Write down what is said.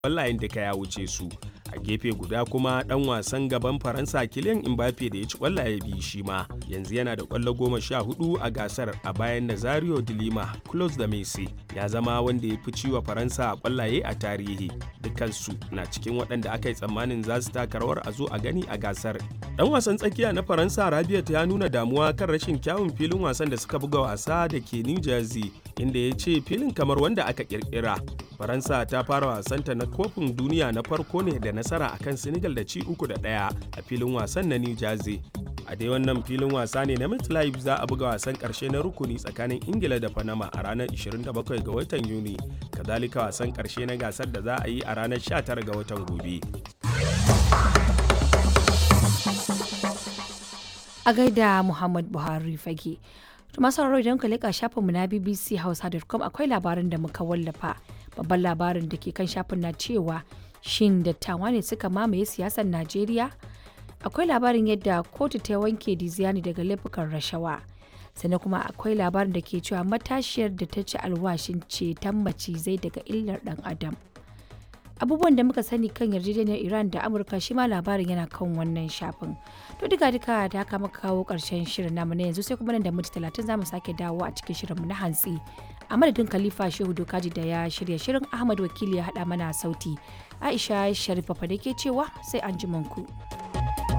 ƙwallayen duka ya wuce su a gefe guda kuma dan wasan gaban faransa kilian mbappe da ya ci kwallaye biyu shi ma yanzu yana da kwallo goma sha hudu a gasar a bayan nazario de lima close da messi ya zama wanda ya fi ciwa faransa a kwallaye a tarihi dukansu na cikin waɗanda aka yi tsammanin za su taka rawar a zo a gani a gasar dan wasan tsakiya na faransa rabiat ya nuna damuwa kan rashin kyawun filin wasan da suka buga wasa da ke new jersey inda ya ce filin kamar wanda aka kirkira faransa ta fara wasanta na kofin duniya na farko ne da nasara akan senegal da ci uku da ɗaya a filin wasan na new jersey a dai wannan filin wasa ne na MetLife za a buga wasan karshe na rukuni tsakanin ingila da panama a ranar 27 ga watan yuni kazalika wasan karshe na gasar da za a yi a ranar 19 ga watan gobe a gaida muhammad buhari fage masu sauraro idan ka leƙa shafinmu na bbc hausa.com akwai labarin da muka wallafa babban labarin da ke kan shafin na cewa shin dattawa ne suka mamaye siyasar najeriya akwai labarin yadda kotu ta wanke diziani daga laifukan rashawa sannan kuma akwai labarin da ke cewa matashiyar da ta ci alwashin ceton macizai daga illar dan adam abubuwan da muka sani kan yarjejeniyar iran da amurka shi ma labarin yana kan wannan shafin to duka duka da haka muka kawo karshen shirin namu na yanzu sai kuma nan da minti talatin za mu sake dawo a cikin shirinmu na hantsi a madadin khalifa shehu dokaji da ya shirya shirin ahmad wakili ya haɗa mana sauti aisha sharifa fa da ke cewa sai an ku.